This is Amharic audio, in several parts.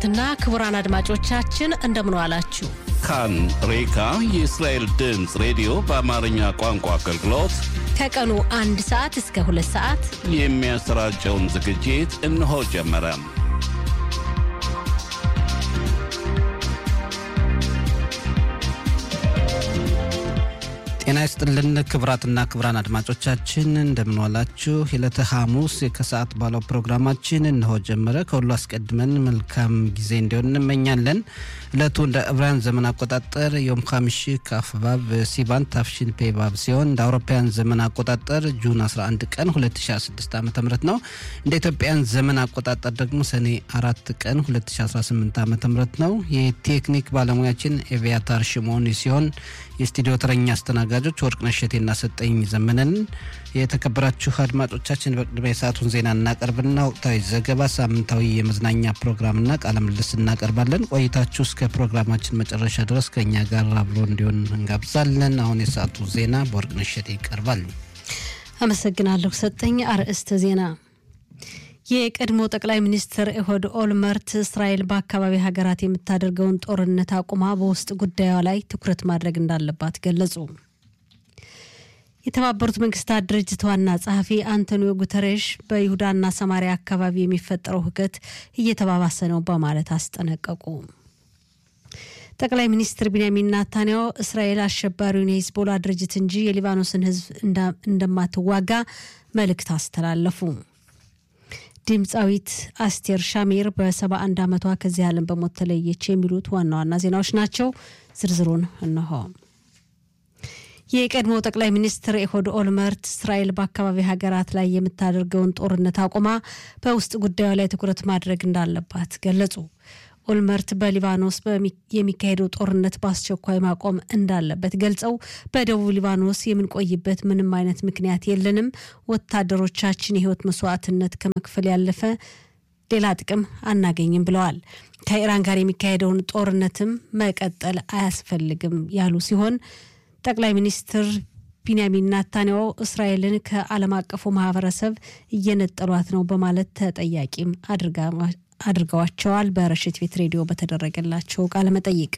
ክቡራትና ክቡራን አድማጮቻችን እንደምን ዋላችሁ። ካን ሬካ የእስራኤል ድምፅ ሬዲዮ በአማርኛ ቋንቋ አገልግሎት ከቀኑ አንድ ሰዓት እስከ ሁለት ሰዓት የሚያሰራጨውን ዝግጅት እነሆ ጀመረ። ጤና ይስጥልን ክብራትና ክብራን አድማጮቻችን እንደምንዋላችሁ። የዕለተ ሐሙስ ከሰዓት ባለው ፕሮግራማችን እነሆ ጀመረ። ከሁሉ አስቀድመን መልካም ጊዜ እንዲሆን እንመኛለን። ዕለቱ እንደ ዕብራውያን ዘመን አቆጣጠር ዮም ኻሚሺ ከአፍባብ ሲባን ታፍሺን ፔባብ ሲሆን እንደ አውሮፓውያን ዘመን አቆጣጠር ጁን 11 ቀን 2016 ዓ ም ነው። እንደ ኢትዮጵያን ዘመን አቆጣጠር ደግሞ ሰኔ አራት ቀን 2018 ዓ ም ነው። የቴክኒክ ባለሙያችን ኤቪያታር ሽሞኒ ሲሆን የስቱዲዮ ተረኛ አስተናጋጆች ወርቅነሽ እሸቴና ሰጠኝ ዘመነን። የተከበራችሁ አድማጮቻችን በቅድሚያ የሰዓቱን ዜና እናቀርብና ወቅታዊ ዘገባ፣ ሳምንታዊ የመዝናኛ ፕሮግራምና ቃለ ምልልስ እናቀርባለን። ቆይታችሁ እስከ ፕሮግራማችን መጨረሻ ድረስ ከእኛ ጋር አብሮ እንዲሆን እንጋብዛለን። አሁን የሰዓቱ ዜና በወርቅነሽ እሸቴ ይቀርባል። አመሰግናለሁ ሰጠኝ። አርዕስተ ዜና የቀድሞ ጠቅላይ ሚኒስትር ኤሆድ ኦልመርት እስራኤል በአካባቢ ሀገራት የምታደርገውን ጦርነት አቁማ በውስጥ ጉዳዩ ላይ ትኩረት ማድረግ እንዳለባት ገለጹ። የተባበሩት መንግስታት ድርጅት ዋና ጸሐፊ አንቶኒዮ ጉተሬሽ በይሁዳና ሰማሪያ አካባቢ የሚፈጠረው ሁከት እየተባባሰ ነው በማለት አስጠነቀቁ። ጠቅላይ ሚኒስትር ቢንያሚን ናታንያሁ እስራኤል አሸባሪውን የሂዝቦላ ድርጅት እንጂ የሊባኖስን ሕዝብ እንደማትዋጋ መልእክት አስተላለፉ። ድምፃዊት አስቴር ሻሚር በሰባ አንድ ዓመቷ ከዚህ ዓለም በሞት ተለየች። የሚሉት ዋና ዋና ዜናዎች ናቸው። ዝርዝሩን እነሆ። የቀድሞ ጠቅላይ ሚኒስትር ኤሆድ ኦልመርት እስራኤል በአካባቢ ሀገራት ላይ የምታደርገውን ጦርነት አቁማ በውስጥ ጉዳዩ ላይ ትኩረት ማድረግ እንዳለባት ገለጹ። ኦልመርት በሊባኖስ የሚካሄደው ጦርነት በአስቸኳይ ማቆም እንዳለበት ገልጸው በደቡብ ሊባኖስ የምንቆይበት ምንም አይነት ምክንያት የለንም፣ ወታደሮቻችን የህይወት መስዋዕትነት ከመክፈል ያለፈ ሌላ ጥቅም አናገኝም ብለዋል። ከኢራን ጋር የሚካሄደውን ጦርነትም መቀጠል አያስፈልግም ያሉ ሲሆን ጠቅላይ ሚኒስትር ቢንያሚን ናታንያሁ እስራኤልን ከዓለም አቀፉ ማህበረሰብ እየነጠሏት ነው በማለት ተጠያቂም አድርገዋቸዋል። በረሽት ቤት ሬዲዮ በተደረገላቸው ቃለ መጠይቅ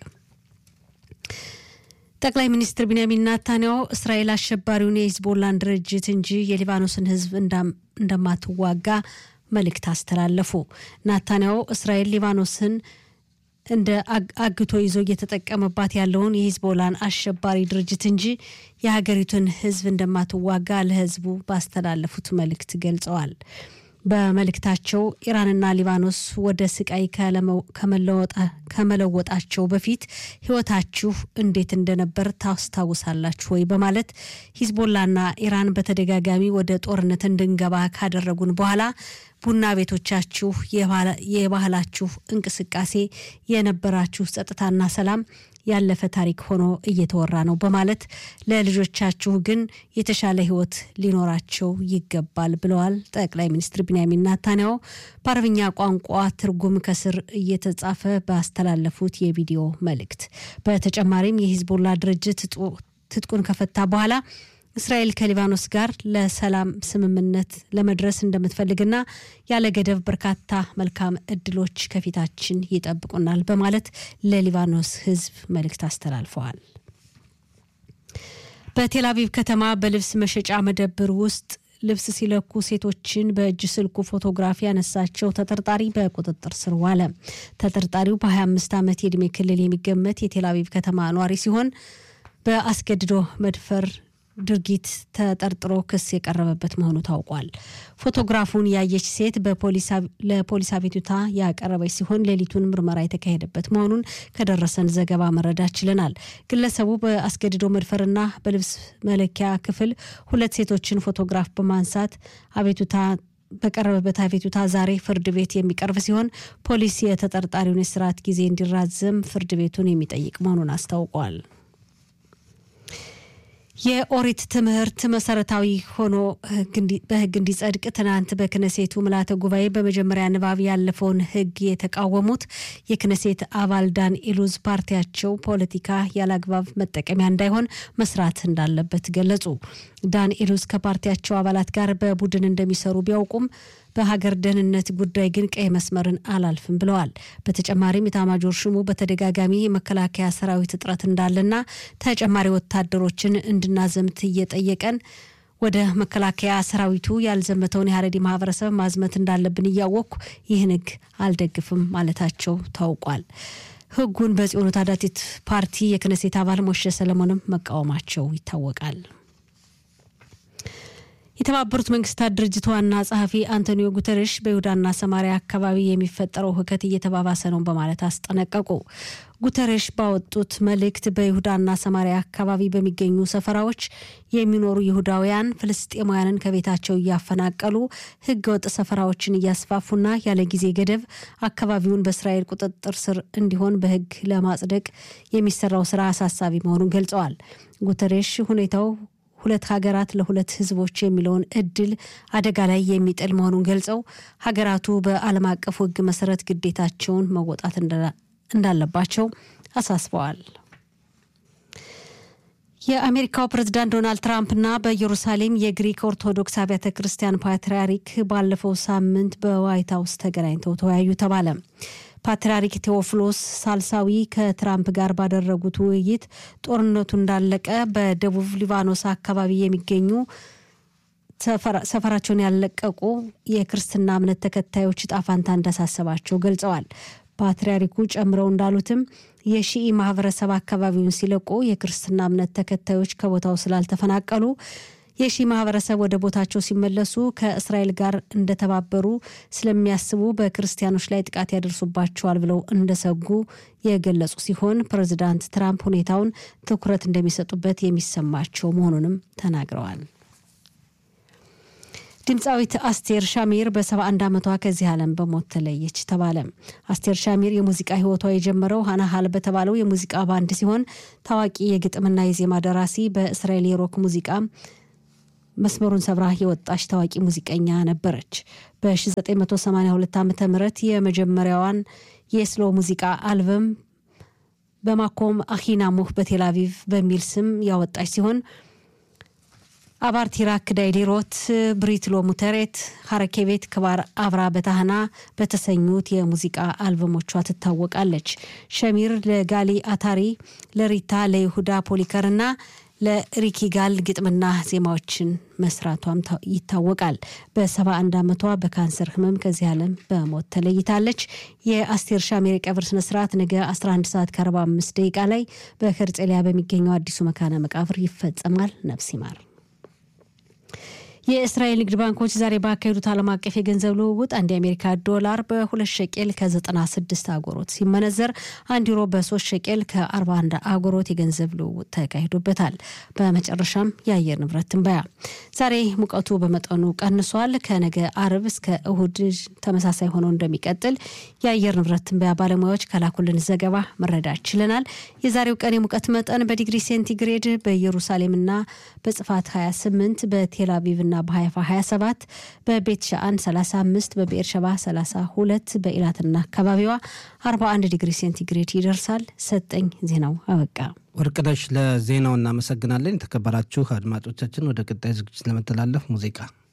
ጠቅላይ ሚኒስትር ቢንያሚን ናታንያሁ እስራኤል አሸባሪውን የሂዝቦላን ድርጅት እንጂ የሊባኖስን ህዝብ እንደማትዋጋ መልእክት አስተላለፉ። ናታንያሁ እስራኤል ሊባኖስን እንደ አግቶ ይዞ እየተጠቀመባት ያለውን የሂዝቦላን አሸባሪ ድርጅት እንጂ የሀገሪቱን ህዝብ እንደማትዋጋ ለህዝቡ ባስተላለፉት መልእክት ገልጸዋል። በመልእክታቸው ኢራንና ሊባኖስ ወደ ስቃይ ከመለወጣቸው በፊት ህይወታችሁ እንዴት እንደነበር ታስታውሳላችሁ ወይ? በማለት ሂዝቦላና ኢራን በተደጋጋሚ ወደ ጦርነት እንድንገባ ካደረጉን በኋላ ቡና ቤቶቻችሁ፣ የባህላችሁ እንቅስቃሴ፣ የነበራችሁ ጸጥታና ሰላም ያለፈ ታሪክ ሆኖ እየተወራ ነው በማለት ለልጆቻችሁ ግን የተሻለ ህይወት ሊኖራቸው ይገባል ብለዋል። ጠቅላይ ሚኒስትር ቢንያሚን ናታንያሁ በአረብኛ ቋንቋ ትርጉም ከስር እየተጻፈ ባስተላለፉት የቪዲዮ መልእክት በተጨማሪም የሂዝቦላ ድርጅት ትጥቁን ከፈታ በኋላ እስራኤል ከሊባኖስ ጋር ለሰላም ስምምነት ለመድረስ እንደምትፈልግና ያለ ገደብ በርካታ መልካም እድሎች ከፊታችን ይጠብቁናል በማለት ለሊባኖስ ህዝብ መልእክት አስተላልፈዋል። በቴል አቪቭ ከተማ በልብስ መሸጫ መደብር ውስጥ ልብስ ሲለኩ ሴቶችን በእጅ ስልኩ ፎቶግራፊ ያነሳቸው ተጠርጣሪ በቁጥጥር ስር ዋለ። ተጠርጣሪው በ25 ዓመት የዕድሜ ክልል የሚገመት የቴል አቪቭ ከተማ ኗሪ ሲሆን በአስገድዶ መድፈር ድርጊት ተጠርጥሮ ክስ የቀረበበት መሆኑ ታውቋል። ፎቶግራፉን ያየች ሴት ለፖሊስ አቤቱታ ያቀረበች ሲሆን ሌሊቱን ምርመራ የተካሄደበት መሆኑን ከደረሰን ዘገባ መረዳት ችለናል። ግለሰቡ በአስገድዶ መድፈርና በልብስ መለኪያ ክፍል ሁለት ሴቶችን ፎቶግራፍ በማንሳት አቤቱታ በቀረበበት አቤቱታ ዛሬ ፍርድ ቤት የሚቀርብ ሲሆን ፖሊስ የተጠርጣሪውን የስርዓት ጊዜ እንዲራዘም ፍርድ ቤቱን የሚጠይቅ መሆኑን አስታውቋል። የኦሪት ትምህርት መሰረታዊ ሆኖ በሕግ እንዲጸድቅ ትናንት በክነሴቱ ምልዓተ ጉባኤ በመጀመሪያ ንባብ ያለፈውን ሕግ የተቃወሙት የክነሴት አባል ዳን ኢሉዝ ፓርቲያቸው ፖለቲካ ያለአግባብ መጠቀሚያ እንዳይሆን መስራት እንዳለበት ገለጹ። ዳን ኢሉዝ ከፓርቲያቸው አባላት ጋር በቡድን እንደሚሰሩ ቢያውቁም በሀገር ደህንነት ጉዳይ ግን ቀይ መስመርን አላልፍም ብለዋል። በተጨማሪም ኢታማጆር ሹሙ በተደጋጋሚ የመከላከያ ሰራዊት እጥረት እንዳለና ተጨማሪ ወታደሮችን እንድናዘምት እየጠየቀን ወደ መከላከያ ሰራዊቱ ያልዘመተውን የሀረሪ ማህበረሰብ ማዝመት እንዳለብን እያወቅኩ ይህን ህግ አልደግፍም ማለታቸው ታውቋል። ህጉን በጽዮኑ ታዳቲት ፓርቲ የክነሴት አባል ሞሼ ሰለሞንም መቃወማቸው ይታወቃል። የተባበሩት መንግስታት ድርጅት ዋና ጸሐፊ አንቶኒዮ ጉተሬሽ በይሁዳና ሰማሪያ አካባቢ የሚፈጠረው ሁከት እየተባባሰ ነው በማለት አስጠነቀቁ። ጉተሬሽ ባወጡት መልእክት በይሁዳና ሰማሪያ አካባቢ በሚገኙ ሰፈራዎች የሚኖሩ ይሁዳውያን ፍልስጤማውያንን ከቤታቸው እያፈናቀሉ ህገወጥ ሰፈራዎችን እያስፋፉና ያለ ጊዜ ገደብ አካባቢውን በእስራኤል ቁጥጥር ስር እንዲሆን በህግ ለማጽደቅ የሚሰራው ስራ አሳሳቢ መሆኑን ገልጸዋል። ጉተሬሽ ሁኔታው ሁለት ሀገራት ለሁለት ህዝቦች የሚለውን እድል አደጋ ላይ የሚጥል መሆኑን ገልጸው ሀገራቱ በዓለም አቀፉ ህግ መሰረት ግዴታቸውን መወጣት እንዳለባቸው አሳስበዋል። የአሜሪካው ፕሬዝዳንት ዶናልድ ትራምፕና በኢየሩሳሌም የግሪክ ኦርቶዶክስ አብያተ ክርስቲያን ፓትርያርክ ባለፈው ሳምንት በዋይት ሀውስ ተገናኝተው ተወያዩ ተባለ። ፓትርያርክ ቴዎፍሎስ ሳልሳዊ ከትራምፕ ጋር ባደረጉት ውይይት ጦርነቱ እንዳለቀ በደቡብ ሊባኖስ አካባቢ የሚገኙ ሰፈራቸውን ያለቀቁ የክርስትና እምነት ተከታዮች ጣፋንታ እንዳሳሰባቸው ገልጸዋል። ፓትርያርኩ ጨምረው እንዳሉትም የሺኢ ማህበረሰብ አካባቢውን ሲለቁ የክርስትና እምነት ተከታዮች ከቦታው ስላልተፈናቀሉ የሺ ማህበረሰብ ወደ ቦታቸው ሲመለሱ ከእስራኤል ጋር እንደተባበሩ ስለሚያስቡ በክርስቲያኖች ላይ ጥቃት ያደርሱባቸዋል ብለው እንደሰጉ የገለጹ ሲሆን ፕሬዚዳንት ትራምፕ ሁኔታውን ትኩረት እንደሚሰጡበት የሚሰማቸው መሆኑንም ተናግረዋል። ድምፃዊት አስቴር ሻሚር በ71 ዓመቷ ከዚህ ዓለም በሞት ተለየች ተባለ። አስቴር ሻሚር የሙዚቃ ህይወቷ የጀመረው ሀናሃል በተባለው የሙዚቃ ባንድ ሲሆን ታዋቂ የግጥምና የዜማ ደራሲ በእስራኤል የሮክ ሙዚቃ መስመሩን ሰብራ የወጣች ታዋቂ ሙዚቀኛ ነበረች። በ1982 ዓ ም የመጀመሪያዋን የስሎ ሙዚቃ አልበም በማኮም አሂናሙህ በቴልአቪቭ በሚል ስም ያወጣች ሲሆን አባርቲራ ክዳይዲሮት ብሪት ሎ ሙተሬት ሀረኬቤት ክባር አብራ በታህና በተሰኙት የሙዚቃ አልበሞቿ ትታወቃለች። ሸሚር ለጋሊ አታሪ፣ ለሪታ ለይሁዳ ፖሊከር እና ለሪኪ ጋል ግጥምና ዜማዎችን መስራቷም ይታወቃል። በሰባ አንድ ዓመቷ በካንሰር ህመም ከዚህ ዓለም በሞት ተለይታለች። የአስቴር ሻሜር የቀብር ስነስርዓት ነገ 11 ሰዓት ከ45 ደቂቃ ላይ በከርጼሊያ በሚገኘው አዲሱ መካነ መቃብር ይፈጸማል። ነፍስ ይማር። የእስራኤል ንግድ ባንኮች ዛሬ ባካሄዱት ዓለም አቀፍ የገንዘብ ልውውጥ አንድ የአሜሪካ ዶላር በሁለት ሸቄል ከ96 አጎሮት ሲመነዘር አንድ ዩሮ በሶስት ሸቄል ከ41 አጎሮት የገንዘብ ልውውጥ ተካሂዶበታል። በመጨረሻም የአየር ንብረት ትንበያ ዛሬ ሙቀቱ በመጠኑ ቀንሷል። ከነገ አርብ እስከ እሁድ ተመሳሳይ ሆኖ እንደሚቀጥል የአየር ንብረት ትንበያ ባለሙያዎች ከላኩልን ዘገባ መረዳት ችለናል። የዛሬው ቀን የሙቀት መጠን በዲግሪ ሴንቲግሬድ በኢየሩሳሌምና በጽፋት 28 በቴል አቪቭና በሀይፋ 27 በቤት ሻአን 35 በብኤር ሸባ 32 በኢላትና አካባቢዋ 41 ዲግሪ ሴንቲግሬድ ይደርሳል። ሰጠኝ ዜናው አበቃ። ወርቅነሽ ለዜናው እናመሰግናለን። የተከበራችሁ አድማጮቻችን ወደ ቀጣይ ዝግጅት ለመተላለፍ ሙዚቃ